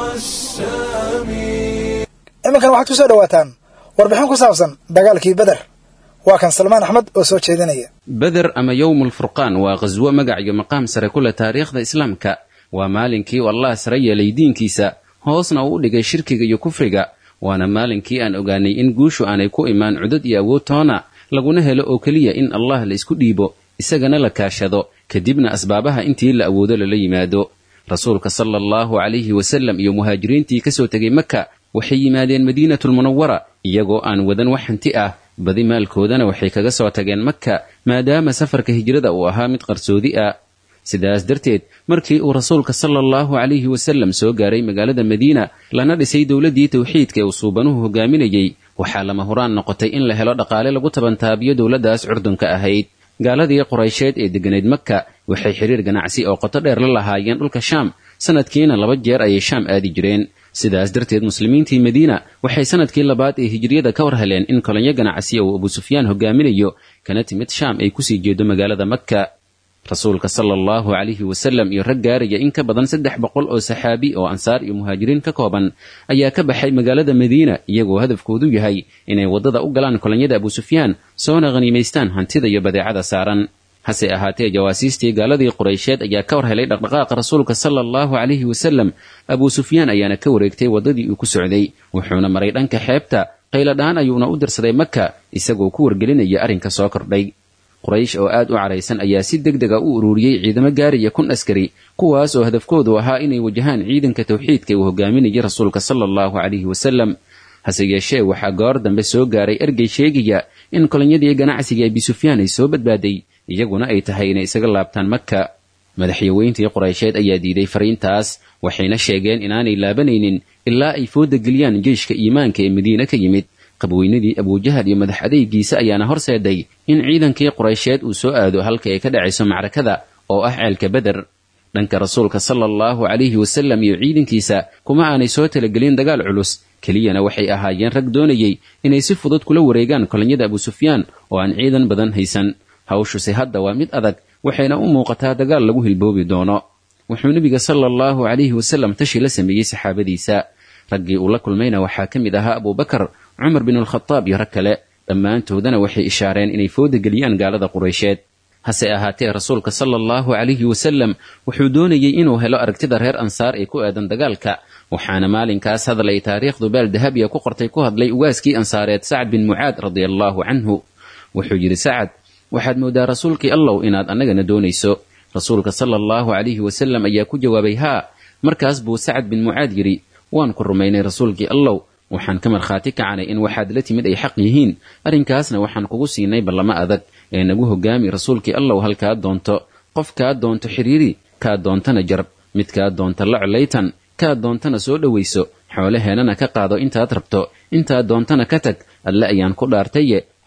السامي iminkan waxaad ku soo dhowaataan warbixin ku saabsan dagaalkii beder waa kan salmaan axmed oo soo jeedinaya beder ama yowm alfurqaan waa qhaswo magac iyo maqaam sare ku leh taariikhda islaamka waa maalinkii uu allah sare yeelay diinkiisa hoosna uu u dhigay shirkiga iyo kufriga waana maalinkii aan ogaanay in guushu aanay ku imaan cudud iyo awood toona laguna helo oo keliya in allah la isku dhiibo isagana la kaashado kadibna asbaabaha intii la awoodo lala yimaado rasuulka sala allahu calayhi wasallam iyo muhaajiriintii ka soo tegay maka waxay yimaadeen madiinatulmunawara iyagoo aan wadan wax hanti ah badi maalkoodana waxay kaga soo tageen maka maadaama safarka hijrada uu ahaa mid qarsoodi ah sidaas darteed markii uu rasuulka sala allahu calayhi wasallam soo gaaray magaalada madiina lana dhisay dowladdii tawxiidka ee uu suubanuhu hogaaminayey waxaa lama huraan noqotay in la helo dhaqaale lagu tabantaabiyo dowladdaas curdunka ahayd gaaladii quraysheed ee degganayd maka waxay xidhiir ganacsi oo qoto dheer la lahaayeen dhulka shaam sanadkiina laba jeer ayay shaam aadi jireen sidaas darteed muslimiintii madiina waxay sanadkii labaad ee hijriyada ka war heleen in kolonyo ganacsiya uu abusufyaan hogaaminayo kana timid shaam ay kusii jeedo magaalada makka rasuulka sala allahu calayhi wasallam iyo rag gaaraya in ka badan saddex boqol oo saxaabi oo ansaar iyo muhaajiriin ka kooban ayaa ka baxay magaalada madiina iyagoo hadafkoodu yahay inay waddada u galaan kolonyada abusufyaan soona khaniimaystaan hantida iyo badeecada saaran hase ahaatee jawaasiistii gaaladii quraysheed ayaa ka war helay dhaqdhaqaaqa rasuulka sala allahu calayhi wasallam abuu sufyaan ayaana ka wareegtay waddadii uu ku socday wuxuuna maray dhanka xeebta qayladhaan ayuuna u dirsaday maka isagoo ku wargelinaya arrinka soo kordhay quraysh oo aad u caraysan ayaa si deg dega u ururiyey ciidamo gaaraya kun askari kuwaas oo hadafkoodu ahaa inay wajahaan ciidanka tawxiidka uu hogaaminayay rasuulka sala allahu calayhi wasallam hase yeeshee waxaa goor dambe soo gaaray ergey sheegaya in kolonyadii ganacsiga abisufyaan ay soo badbaaday iyaguna ay tahay inay isaga laabtaan maka madaxyaweyntii quraysheed ayaa diiday fariintaas waxayna sheegeen inaanay laabanaynin ilaa ay fooda geliyaan jeyshka iimaanka ee madiine ka yimid qabweynadii abujahal iyo madax adeygiisa ayaana horseeday in ciidankii quraysheed uu soo aado halka ay ka dhacayso macrakada oo ah ceelka beder dhanka rasuulka sala allahu calayhi wasallam iyo ciidankiisa kuma aanay soo talagelin dagaal culus keliyana waxay ahaayeen rag doonayey inay si fudud kula wareegaan kolonyada abusufyaan oo aan ciidan badan haysan hawshuse hadda waa mid adag waxayna u muuqataa dagaal lagu hilboobi doono wuxuu nebiga sala allahu calayhi wasallam tashi la sameeyey saxaabadiisa raggii uu la kulmayna waxaa ka mid ahaa abubakar cumar bin alkhadaab iyo rag kale dhammaantoodana waxay ishaareen inay fooda geliyaan gaalada quraysheed hase ahaatee rasuulka sala allahu calayhi wasallam wuxuu doonayey inuu helo aragtida reer ansaar ee ku aadan dagaalka waxaana maalinkaas hadal ay taariikhdu baal dahabiya ku qortay ku hadlay ugaaskii ansaareed sacad bin mucaad radia allaahu canhu wuxuu yidhi sacad waxaad moodaa rasuulkii allow inaad annagana doonayso rasuulka sala allahu calayhi wasallam ayaa ku jawaabay haa markaas buu sacad bin mucaad yidhi waan ku rumaynay rasuulkii allow waxaan ka markhaati kacanay in waxaad la timid ay xaq yihiin arrinkaasna waxaan kugu siinay ballamo adag ee nagu hogaami rasuulkii allow halkaa doonto qof kaa doonto xidhiiri kaa doontana jarb mid kaa doonta la colaytan kaa doontana soo dhowayso xoolaheennana ka qaado intaad rabto intaad doontana ka tag alle ayaan ku dhaartaye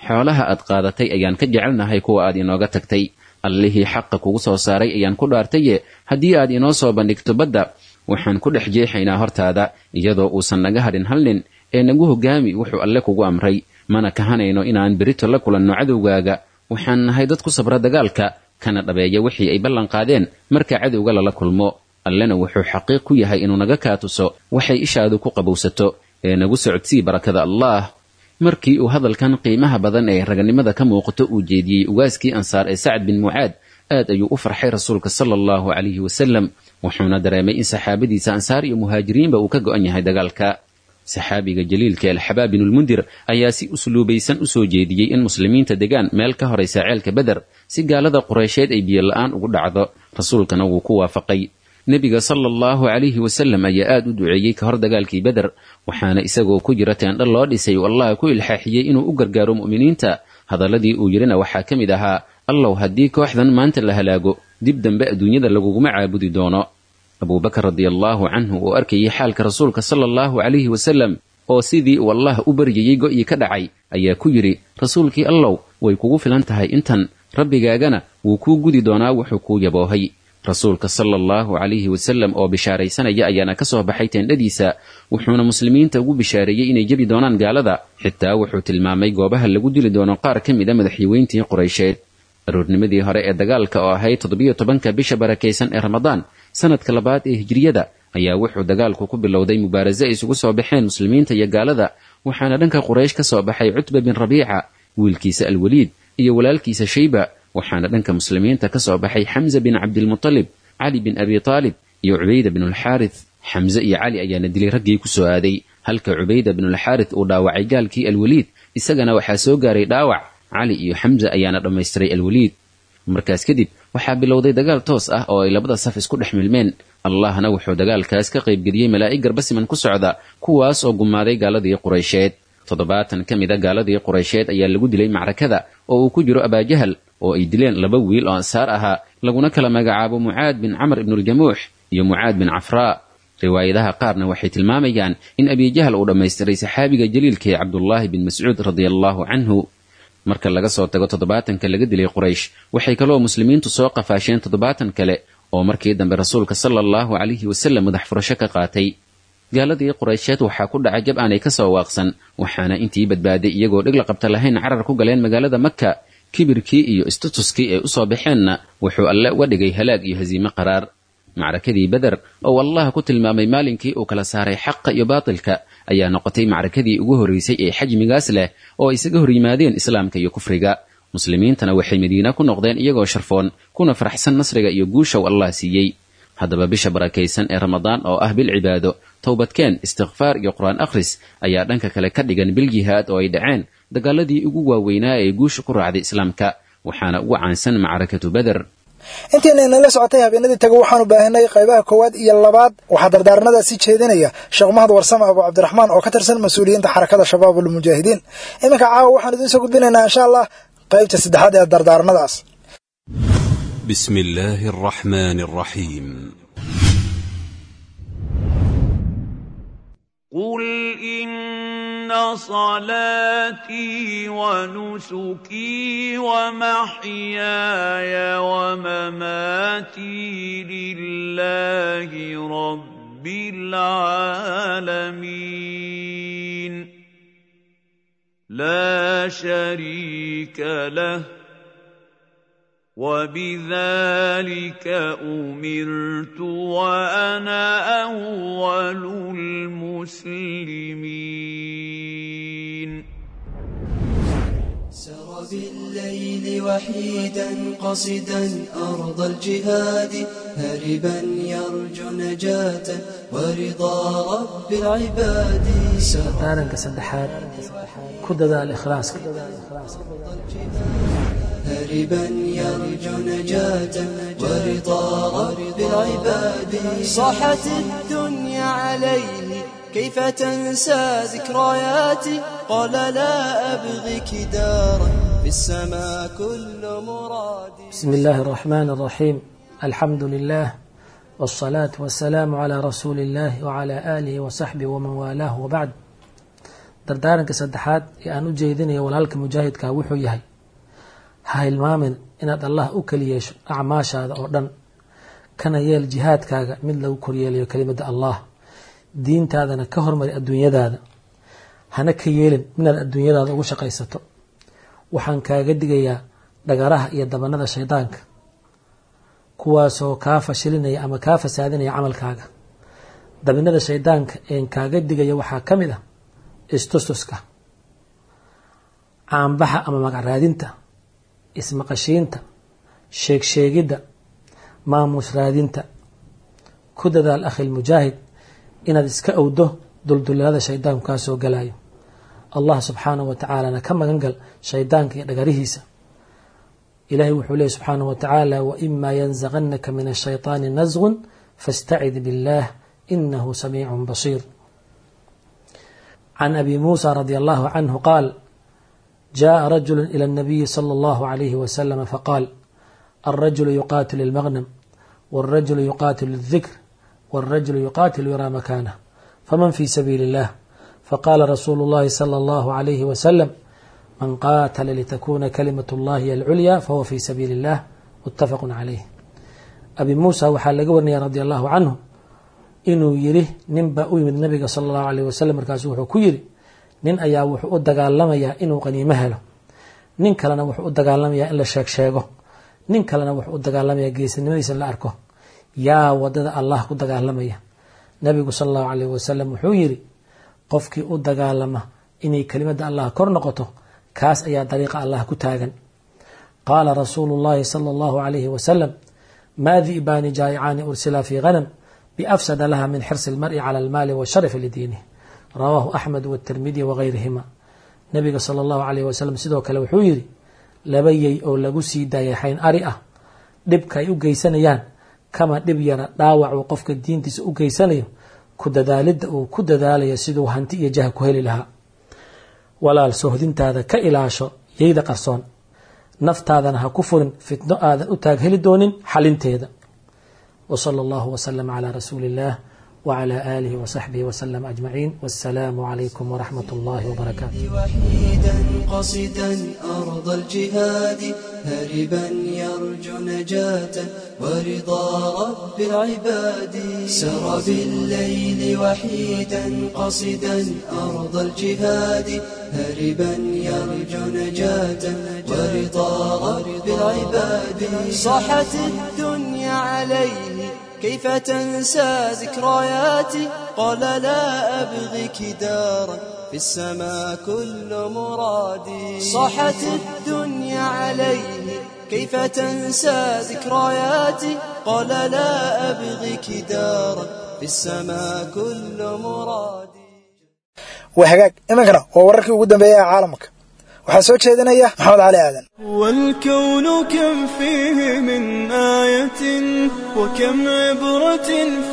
xoolaha aad qaadatay ayaan ka jecelnahay kuwa aad inooga tagtay allihii xaqa kugu soo saaray ayaan ku dhaartaye haddii aad inoo soo bandhigto badda waxaan ku dhex jeexaynaa hortaada iyadoo uusan naga hadhin hal nin ee nagu hogaami wuxuu alle kugu amray mana kahanayno inaan berito la kulanno cadowgaaga waxaan nahay dad ku sabra dagaalka kana dhabeeya wixii ay ballan qaadeen marka cadowga lala kulmo allena wuxuu xaqiiq ku yahay inuu naga kaatuso waxay ishaadu ku qabowsato ee nagu socodsii barakada allaah markii uu hadalkan qiimaha badan ee raganimada ka muuqato uu jeediyey ugaaskii ansaar ee sacad bin mucaad aad ayuu u farxay rasuulka sala allahu calayhi wasalam wuxuuna dareemay in saxaabadiisa ansaar iyo muhaajiriinba uu ka go'an yahay dagaalka saxaabiga jaliilka alxabaab binulmundir ayaa si usluubaysan u soo jeediyey in muslimiinta degaan meel ka horaysa ceelka beder si gaalada qureysheed ay biyola-aan ugu dhacdo rasuulkana wuu ku waafaqay nebiga sala allahu calayhi wasalam ayaa aad u duceeyey ka hor dagaalkii beder waxaana isagoo ku jira teendha loo dhisay uu allah ku ilxaaxiyey inuu u gargaaro mu'miniinta hadalladii uu yidhina waxaa ka mid ahaa allow haddii kooxdan maanta la halaago dib dambe adduunyada laguguma caabudi doono abuubakar radiallaahu canhu oo arkayey xaalka rasuulka sala allahu calayhi wasalam oo sidii uu allah u baryayey go'ii ka dhacay ayaa ku yidhi rasuulkii allow way kugu filan tahay intan rabbigaagana wuu kuu gudi doonaa wuxuu kuu yaboohay rasuulka sala allahu calayhi wasalam oo bishaaraysanaya ayaana ka soo baxay teendhadiisa wuxuuna muslimiinta ugu bishaareeyey inay jebi doonaan gaalada xitaa wuxuu tilmaamay goobaha lagu dili doono qaar ka mid a madaxyaweyntii quraysheed aroornimadii hore ee dagaalka oo ahayd toddobiyo tobanka bisha barakaysan ee ramadaan sanadka labaad ee hijriyada ayaa wuxuu dagaalku ku bilowday mubaarase ay isugu soo baxeen muslimiinta iyo gaalada waxaana dhanka quraysh ka soo baxay cutba bin rabiica wiilkiisa alweliid iyo walaalkiisa shayba waxaana dhanka muslimiinta ka soo baxay xamza bin cabdilmutalib cali bin abi taalib iyo cubayda binulxaarith xamse iyo cali ayaana dilay raggii ku soo aaday halka cubayda binulxaarith uu dhaawacay gaalkii alweliid isagana waxaa soo gaaray dhaawac cali iyo xamza ayaana dhammaystiray alweliid markaas kadib waxaa bilowday dagaal toos ah oo ay labada saf isku dhex milmeen allahna wuxuu dagaalkaas ka qaybgeliyey malaa'ig garbasiman ku socda kuwaas oo gumaaday gaaladii quraysheed toddobaatan ka mid a gaaladii quraysheed ayaa lagu dilay macrakada oo uu ku jiro abaajahal oo ay dileen laba wiil oo ansaar ahaa laguna kala magacaabo mucaad bin camr ibnuljamuux iyo mucaad bin cafraa riwaayadaha qaarna waxay tilmaamayaan in abijahal uu dhammaystiray saxaabiga jaliilka ee cabdullaahi bin mascuud radiallaahu canhu marka laga soo tago toddobaatanka laga dilay quraysh waxay kaloo muslimiintu soo qafaasheen toddobaatan kale oo markii dambe rasuulka sala allahu calayhi wasalam madax furasho ka qaatay gaaladii quraysheed waxaa ku dhacay jab aanay ka soo waaqsan waxaana intii badbaaday iyagoo dhig la qabta lahayn carar ku galeen magaalada maka kibirkii iyo istatuskii ay u soo baxeenna wuxuu alle uga dhigay halaag iyo hasiime qaraar macrakadii beder oo allah ku tilmaamay maalinkii uu kala saaray xaqa iyo baatilka ayaa noqotay macrakadii ugu horraysay ee xajmigaas leh oo isaga hor yimaadeen islaamka iyo kufriga muslimiintana waxay madiina ku noqdeen iyagoo sharfoon kuna faraxsan nasriga iyo guushow allah siiyey haddaba bisha barakaysan ee ramadaan oo ah bil cibaado towbadkeen istikfaar iyo qur-aan akhris ayaa dhanka kale ka dhigan bil jihaad oo ay dhaceen dagaaladii ugu waaweynaa ee guusha ku raacday islaamka waxaana ugu caansan macrakatu beder intiina inala socotay habeenadii taga waxaanu baahinay qaybaha koowaad iyo labaad waxaa dardaaranadaasi jeedinaya sheekh mahad warsame abu cabdiraxmaan oo ka tirsan mas-uuliyiinta xarakada shabaab ulmujaahidiin iminka caawa waxaan idiin soo gudbinaynaa insha allah qaybta saddexaad ee dardaaranadaas بسم الله الرحمن الرحيم قل إن صلاتي ونسكي ومحياي ومماتي لله رب العالمين لا شريك له وبذلك امرت وانا اول المسلمين سر بالليل وحيدا قصدا أرض الجهاد هربا يرجو نجاة ورضا رب العباد dardaaranka saddexaad ku dadaal ikhlaaska هربا يرجو نجاة ورضا رب العباد صاحت الدنيا عليه كيف تنسى ذكرياتي قال لا أبغيك دارا في السماء كل مرادي بسم الله الرحمن الرحيم الحمد لله والصلاة والسلام على رسول الله وعلى آله وصحبه ومن والاه وبعد dardaaranka saddexaad ee aan u jeedinayo walaalka mujaahidka wuxuu yahay ha hilmaamin inaad allah u keli yeesho acmaashaada oo dhan kana yeel jihaadkaaga mid lagu koryeelayo kelimadda allah diintaadana ka hormari adduunyadaada hana ka yeelin inaad adduunyadaada ugu shaqaysato waxaan kaaga digayaa dhagaraha iyo dabanada shaydaanka kuwaasoo kaa fashilinaya ama kaa fasaadinaya camalkaaga dabinada shaydaanka een kaaga digaya waxaa ka mid ah istustuska caanbaxa ama magacraadinta ismaqashiinta sheegsheegidda maamuus raadinta ku dadaal akhil mujaahid inaad iska owdo duldulilada shaydaanku kaa soo galayo allah subxaanahu wa tacaalana ka magan gal shaydaanka iyo dhagarihiisa ilahay wuxuu leeyay subxaanahu wa tacaala waima yanzaqanaka min ashayطaani nasgun fastacid biاllah inahu samiicu basiir can abi muusa radi allahu canhu qaal jaءa rajulu ilى الnabiyi slى اllahu عalayhi waslama faqaal alrajulu yuqatil اlmagnam wاlrajulu yuqatil الdikr wاlrajulu yuqatil yura makanah faman fi sabiili اllah faqala rasuulu اllahi slى اllahu عalayhi waslm man qaatala litakuna kalimat اllahi alculya fahuwa fi sabiili اllah mutafaqu calayh abi muusa waxaa laga warinaya radi allahu canhu inuu yiri nin baa u yimid nabiga sala allahu alayh wasalam markaasu wuxuu ku yiri nin ayaa wuxuu u dagaalamayaa inuu qaniimo helo nin kalena wuxuu u dagaalamayaa in la sheeg sheego nin kalena wuxuu u dagaalamayaa geesinimadiisa in la arko yaa wadada allah ku dagaalamaya nabigu sala allahu alayh wasalam wuxuu yiri qofkii u dagaalama inay kelimadda allah kor noqoto kaas ayaa dariiqa allah ku taagan qaala rasuulu llahi sala allahu alayhi wasalam maa di'baani jaa'icaani ursila fii ghanam biafsada laha min xirsi اlmari cala almaali washarafi lidiinih rawaahu axmed wاtirmidi wagayrihima nabiga sala allahu alayh wasalam sidoo kale wuxuu yidhi laba yey oo lagu sii daayay xayn ari ah dhibka ay u geysanayaan kama dhib yara dhaawac uu qofka diintiisa u geysanayo ku dadaalidda uu ku dadaalayo siduu hanti iyo jah ku heli lahaa walaal sohdintaada ka ilaasho yeyda qarsoon naftaadana ha ku furin fitno aadan u taag heli doonin xalinteeda وصلى الله وسلم على رسول الله وعلى آله وصحبه وسلم أجمعين والسلام عليكم ورحمة الله وبركاته وحيدا قصدا أرض الجهاد هربا يرجو نجاة ورضا رب العباد سر بالليل وحيدا قصدا أرض الجهاد هربا يرجو نجاة ورضا رب العباد صاحت الدنيا عليه كيف تنسى ذكرياتي قال لا أبغيك دارا في السماء كل مرادي صاحت الدنيا عليه كيف تنسى ذكرياتي قال لا أبغيك دارا في السماء كل مرادي waa hagaag iminkana waa wararkii ugu dambeeyay ee caalamka waxaa soo jeedinaya maxamed cali aadan والكون كم فيه من آية وكم عبرة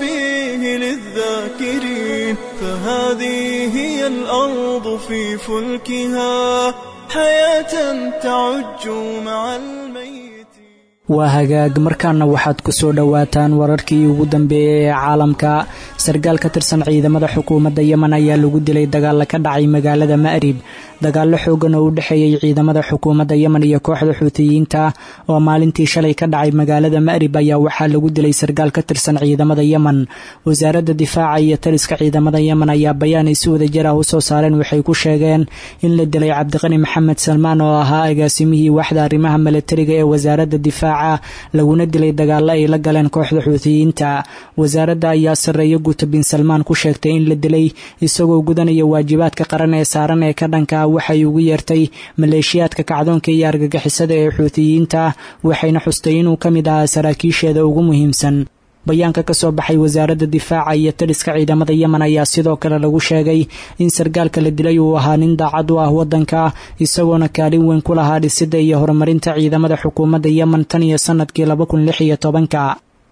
فيه للذاكرين فهذه هي الأرض في فلكها حياة تعج مع الميت waa hagaag markaana waxaad ku soo dhowaataan wararkii ugu dambeeyey ee caalamka sarkaal ka tirsan ciidamada xukuumadda yemen ayaa lagu dilay dagaalla ka dhacay magaalada ma'rib dagaallo xoogan oo u dhexeeyey ciidamada xukuumadda yemen iyo kooxda xuutiyiinta oo maalintii shalay ka dhacay magaalada ma'rib ayaa waxaa lagu dilay sarkaal ka tirsan ciidamada yemen wasaaradda difaaca iyo taliska ciidamada yemen ayaa bayaan ay si wadajir ah u soo saareen waxay ku sheegeen in la dilay cabdiqani maxamed salmaan oo ahaa agaasimihii waaxda arrimaha milatariga ee wasaaradda difaaca laguna dilay dagaalo ay la galeen kooxda xuutiyiinta wasaaradda ayaa sarreeyo guuta bin salmaan ku sheegtay in la dilay isagoo gudanaya waajibaadka qaran ee saaran ee ka dhanka ah waxay ugu yeertay maleeshiyaadka kacdoonka iyo argagixisada ee xuutiyiinta waxayna xustay inuu ka mid ahaa saraakiisheeda ugu muhiimsan bayaanka ka soo baxay wasaaradda difaaca iyo taliska ciidamada yemen ayaa sidoo kale lagu sheegay in sarkaalka la dilay uu ahaa nin daacad u ah waddanka isagoona kaalin weyn ku lahaa dhisidda iyo horumarinta ciidamada xukuumadda yemen tan iyo sanadkii laba kun lix iyo tobanka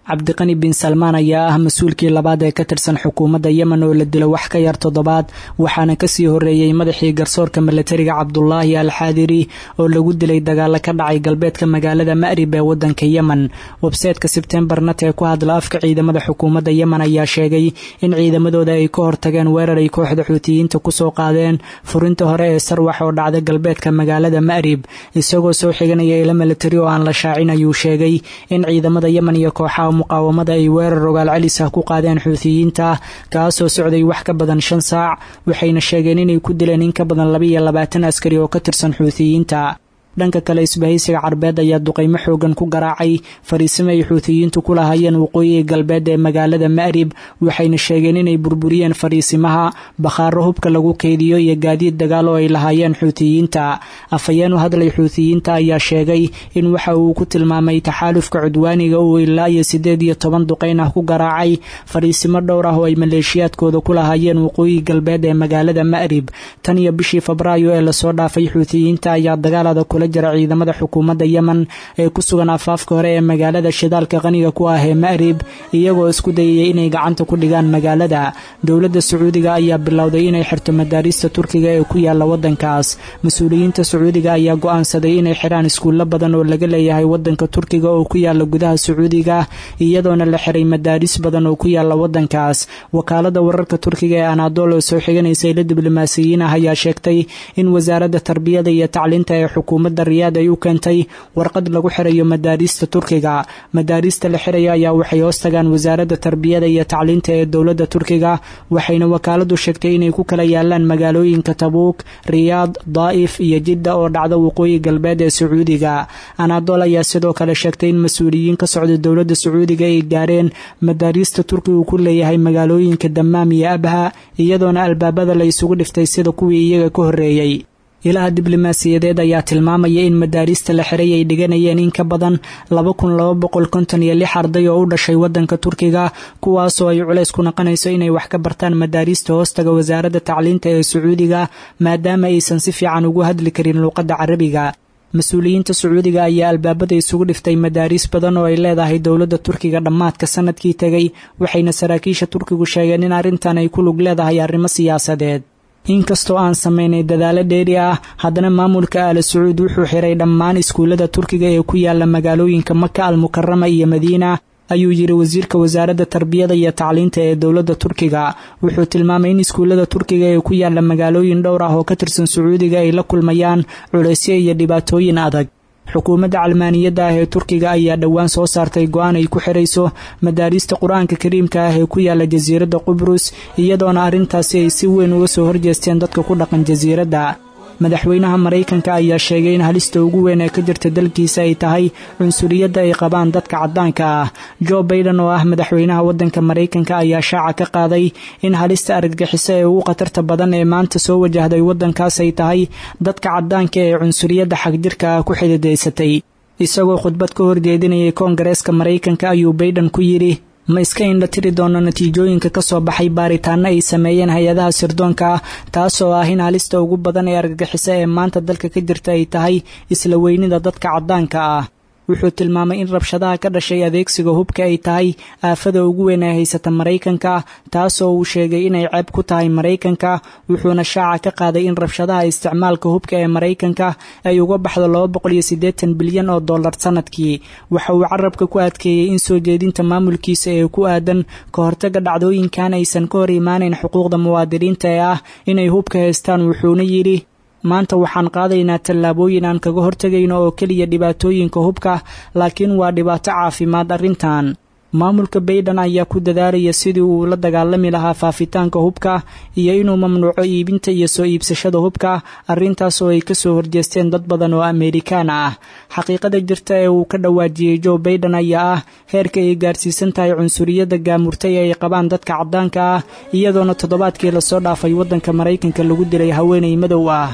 cabdiqani bin salmaan ayaa ah mas-uulkii labaad ee ka tirsan xukuumadda yemen oo la dilo wax ka yar toddobaad waxaana kasii horeeyey madaxii garsoorka milatariga cabdulaahi al xaadiri oo lagu dilay dagaalo ka dhacay galbeedka magaalada ma'rib ee wadanka yemen websayteka sebtembarnat ee ku hadla afka ciidamada xukuumadda yemen ayaa sheegay in ciidamadooda ay ka hortageen weerar ay kooxda xuutiyiinta kusoo qaadeen furinta hore ee sarwax oo dhacda galbeedka magaalada ma'rib isagoo soo xiganaya ilo milatari oo aan la shaacin ayuu sheegay in ciidamada yemen iyo kooxaha muqaawamada ay weerar rogaal celis ah ku qaadeen xuutiyiinta kaasoo socday wax ka badan shan saac waxayna sheegeen inay ku dileen in ka badan laba iyo labaatan askari oo ka tirsan xuutiyiinta dhanka kale isbahaysiga carbeed ayaa duqaymo xoogan ku garaacay fariisimo ay xuutiyiintu ku lahaayeen waqooyiga galbeed ee magaalada ma'rib waxayna sheegeen inay burburiyeen fariisimaha bakhaaro hubka lagu keydiyo iyo gaadiid dagaal oo ay lahaayeen xuutiyiinta afhayeen u hadlay xuutiyiinta ayaa sheegay in waxa uu ku tilmaamay taxaalufka cudwaaniga uu ilaa iyo siddeed iyo toban duqayn ah ku garaacay fariisimo dhowr ah oo ay maleeshiyaadkooda ku lahaayeen waqooyiga galbeed ee magaalada ma'rib tan iyo bishii febraayo ee lasoo dhaafay xuutiyiinta ayaa dagaalada kula jira ciidamada xukuumadda yemen ee ku sugan afaafka hore ee magaalada shidaalka qaniga ku ah ee ma'rib iyagoo isku dayaya inay gacanta ku dhigaan magaalada dowladda sacuudiga ayaa bilowday inay xirto madaarista turkiga ee ku yaala wadankaas mas-uuliyiinta sacuudiga ayaa go'aansaday inay xiraan iskuullo badan oo laga leeyahay wadanka turkiga oo ku yaala gudaha sacuudiga iyadoona la xiray madaaris badan oo ku yaala wadankaas wakaalada wararka turkiga ee anadol oo soo xiganaysa ilo diblomaasiyiin ah ayaa sheegtay in wasaaradda tarbiyada iyo tacliinta ee xukuumadda riyaad ay u keentay warqad lagu xirayo madaarista turkiga madaarista la xiraya ayaa waxay hoos tagaan wasaaradda tarbiyada iyo tacliinta ee dowladda turkiga waxayna wakaaladu sheegtay inay ku kala yaalaan magaalooyinka tabuuk riyaad daa'if iyo jidda oo dhacda waqooyi galbeed ee sacuudiga anadol ayaa sidoo kale sheegtay in mas-uuliyiin ka socda dowladda sacuudiga ay gaareen madaarista turkigu ku leeyahay magaalooyinka damaam iyo abha iyadoona albaabada la isugu dhiftay sida kuwii iyaga ka horreeyey ilaha diblomaasiyadeed ayaa tilmaamaya in madaarista la xiray ay dhiganayeen in ka badan laba kun laba boqol konton iyo lix arday oo u dhashay wadanka turkiga kuwaasoo ay culays ku naqonayso inay wax ka bartaan madaarista hoostaga wasaaradda tacliinta ee sacuudiga maadaama aysan si fiican ugu hadli karin luuqadda carabiga mas-uuliyiinta sacuudiga ayaa albaabada isugu dhiftay madaariis badan oo ay leedahay dowladda turkiga dhammaadka sanadkii tegay waxayna saraakiisha turkigu sheegeen in arrintan ay ku lug leedahay arrimo siyaasadeed inkastoo aan samaynay dadaalo dheeri ah haddana maamulka aala sacuud wuxuu xiray dhammaan iskuullada turkiga ee ku yaala magaalooyinka maka al mukarama iyo madiina ayuu yidhi wasiirka wasaaradda tarbiyada iyo tacliinta ee dowladda turkiga wuxuu tilmaamay in iskuullada turkiga ee ku yaala magaalooyin dhowr ah oo ka tirsan sacuudiga ay la kulmayaan culaysyo iyo dhibaatooyin adag xukuumadda calmaaniyadda ah ee turkiga ayaa dhowaan soo saartay go-aan ay ku xirayso madaarista qur-aanka kariimka ah ee ku yaala jasiiradda qubrus iyadoona arrintaasi ay si weyn uga soo horjeesteen dadka ku dhaqan jasiiradda madaxweynaha maraykanka ayaa sheegay in halista ugu weyn ee ka jirta dalkiisa ay tahay cunsuriyadda ay qabaan dadka caddaanka ah jo baiden oo ah madaxweynaha waddanka maraykanka ayaa shaaca ka qaaday in halista argagixiso ee ugu khatarta badan ee maanta soo wajahday waddankaas ay tahay dadka caddaanka ee cunsuriyadda xagjirka ah ku xididaysatay isagoo khudbad ka horjeedinayay koongareeska maraykanka ayuu baiden ku yidhi ma iska indha tiri doono natiijooyinka ka soo baxay baaritaano ay sameeyeen hay-adaha sirdoonka ah taasoo ah in halista ugu badan ee argagixiso ee maanta dalka ka jirta ay tahay isla weynida dadka caddaanka ah wuxuu tilmaamay in rabshadaha ka dhashay adeegsiga hubka ay tahay aafada ugu weyn ee haysata maraykanka taasoo uu sheegay inay ceeb ku tahay maraykanka wuxuuna shaaca ka qaaday in rabshadaha isticmaalka hubka ee maraykanka ay uga baxdo laba boqol iyo siddeetan bilyan oo dollar sanadkii waxa uu carabka ku adkeeyey in soo jeedinta maamulkiisa ee ku aadan ka hortaga dhacdooyinkan aysan ka hor imaanayn xuquuqda muwaadiniinta ee ah inay hubka haystaan wuxuuna yidhi maanta waxaan qaadaynaa tallaabooyin aan kaga hortegayno oo keliya dhibaatooyinka hubka laakiin waa dhibaato caafimaad arrintan maamulka baiden ayaa ku dadaalaya sidii uu la dagaalami lahaa faafitaanka hubka iyo inuu mamnuuco iibinta iyo soo iibsashada hubka arrintaas oo ay kasoo horjeesteen dad badan oo amerikaan ah xaqiiqada jirta ee uu ka dhawaajiyey jo baiden ayaa ah heerka ay gaarsiisan tahay cunsuriyadda gaamurtay ee ay qabaan dadka caddaanka ah iyadoona toddobaadkii lasoo dhaafay waddanka maraykanka lagu dilay haweenay madow ah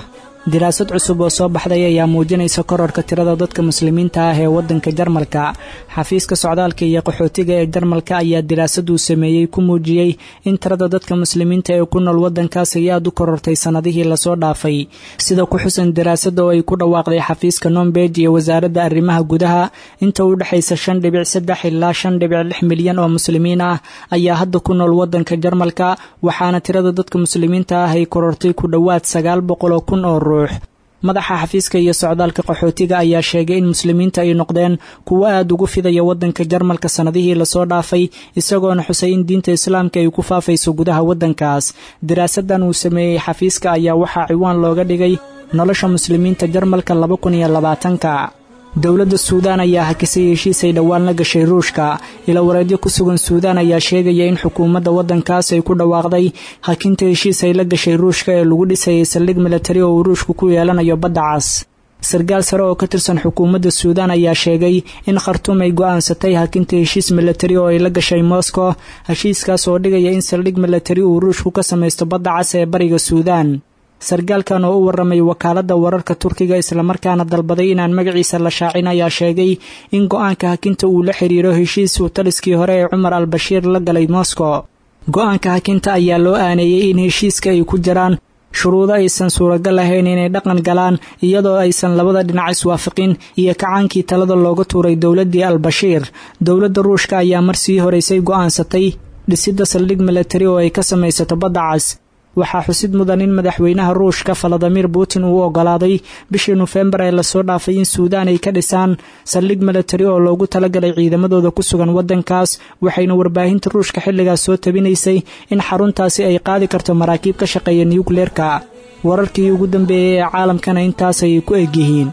diraasad cusub oo soo baxday ayaa muujinaysa kororka tirada dadka muslimiinta ah ee waddanka jarmalka xafiiska socdaalka iyo qaxootiga ee jarmalka ayaa diraasaduu sameeyey ku muujiyey in tirada dadka muslimiinta ee ku nool waddankaas ay aad u korortay sannadihii lasoo dhaafay sida ku xusan diraasada oo ay ku dhawaaqday xafiiska nombeg iyo wasaaradda arrimaha gudaha inta u dhexaysa shan dhibic saddex ilaa shan dhibic lix milyan oo muslimiin ah ayaa hadda ku nool waddanka jarmalka waxaana tirada dadka muslimiinta ah ay korortay ku dhowaad sagaal boqol oo kun oo ruux madaxa xafiiska iyo socdaalka qaxootiga ayaa sheegay in muslimiinta ay noqdeen kuwo aad ugu fidaya waddanka jarmalka sannadihii lasoo dhaafay isagoona xusay in diinta islaamka ay ku faafayso gudaha waddankaas diraasadan uu sameeyey xafiiska ayaa waxaa ciwaan looga dhigay nolosha muslimiinta jarmalka laba kun iyo labaatanka dowladda suudaan ayaa hakisay heshiis ay dhowaan la gashay ruushka ila wareedyo ku sugan suudaan ayaa sheegaya in xukuumadda waddankaas ay ku dhawaaqday hakinta heshiis ay la gashay ruushka ee lagu dhisayay saldhig milatari oo uu ruushku ku yeelanayo badda cas sarkaal sare oo ka tirsan xukuumadda suudaan ayaa sheegay in khartuum ay go'aansatay hakinta heshiis milatari oo ay la gashay moscow heshiiskaas oo dhigaya in saldhig milatari uu ruushku ka samaysto badda cas ee bariga suudaan sarkaalkan oo u warramay wakaaladda wararka turkiga islamarkaana dalbaday inaan magaciisa la shaacin ayaa sheegay in go'aanka hakinta uu la xiriiro heshiis uu taliskii hore ee cumar al bashiir la galay moscow go'aanka hakinta ayaa loo aaneeyey in heshiiska ay ku jiraan shuruudo aysan suuragal ahayn inay dhaqan galaan iyadoo aysan labada dhinac iswaafaqin iyo kacaankii talada looga tuuray dowladdii al-bashiir dowladda ruushka ayaa mar sii horeysay go'aansatay dhisidda saldhig milatari oo ay ka samaysato badda cas waxaa xusid mudan in madaxweynaha ruushka valadimir putin uu oggolaaday bishii nofembar ee lasoo dhaafay in suudaan ay ka dhisaan saldhig milatari oo loogu talagalay ciidamadooda ku sugan waddankaas waxayna warbaahinta ruushka xilligaas soo tabinaysay in xaruntaasi ay qaadi karto maraakiib ka shaqeeya nukleerka wararkii ugu dambeeyey ee caalamkana intaas ayay ku egyihiin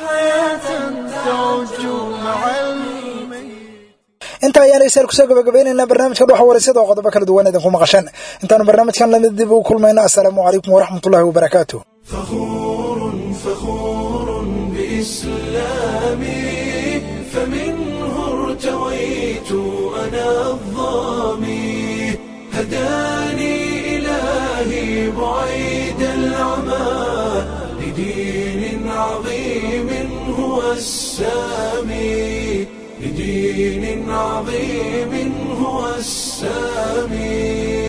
inta ayaan dhegeystayaal kusoo gabagabaynaynaa barnaamijka dhuxa wareysada oo qodobo kala duwan idinku maqasheen intaanu barnaamijkan lamid dib ugu kulmayno assalaamu calaykum waraxmatullahi wabarakaatu فخور فخور بإسلامي فمنه ارتويت أنا الظامي هداني إلهي بعيد العمى لدين عظيم هو السامي لدين عظيم هو السامي